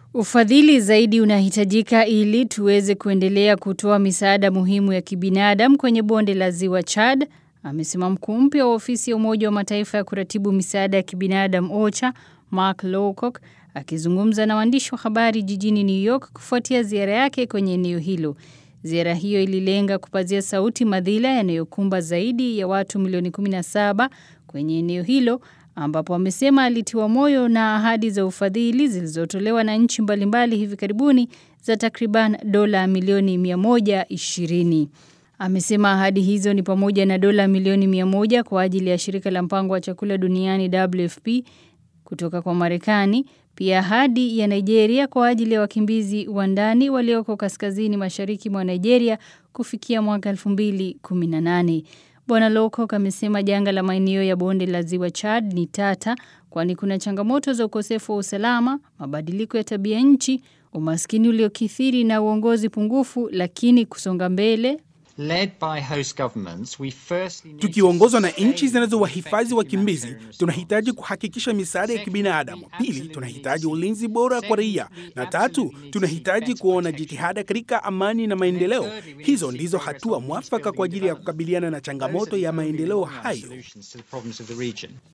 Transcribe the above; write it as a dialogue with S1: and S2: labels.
S1: Ufadhili zaidi unahitajika ili tuweze kuendelea kutoa misaada muhimu ya kibinadamu kwenye bonde la ziwa Chad, amesema mkuu mpya wa ofisi ya Umoja wa Mataifa ya kuratibu misaada ya kibinadamu OCHA, Mark Lowcock, akizungumza na waandishi wa habari jijini New York kufuatia ziara yake kwenye eneo hilo. Ziara hiyo ililenga kupazia sauti madhila yanayokumba zaidi ya watu milioni 17 kwenye eneo hilo ambapo amesema alitiwa moyo na ahadi za ufadhili zilizotolewa na nchi mbalimbali hivi karibuni za takriban dola milioni 120. Amesema ahadi hizo ni pamoja na dola milioni 100 kwa ajili ya shirika la mpango wa chakula duniani WFP kutoka kwa Marekani, pia ahadi ya Nigeria kwa ajili ya wakimbizi wa ndani walioko kaskazini mashariki mwa Nigeria kufikia mwaka 2018. Bwana Lowcock amesema janga la maeneo ya bonde la ziwa Chad ni tata kwani kuna changamoto za ukosefu wa usalama, mabadiliko ya tabia nchi, umaskini uliokithiri na uongozi pungufu, lakini kusonga mbele
S2: Tukiongozwa na nchi zinazowahifadhi wakimbizi, tunahitaji kuhakikisha misaada ya kibinadamu. Pili, tunahitaji ulinzi bora kwa raia, na tatu, tunahitaji kuona jitihada katika amani na maendeleo. Hizo ndizo hatua mwafaka kwa ajili ya kukabiliana na changamoto ya maendeleo hayo.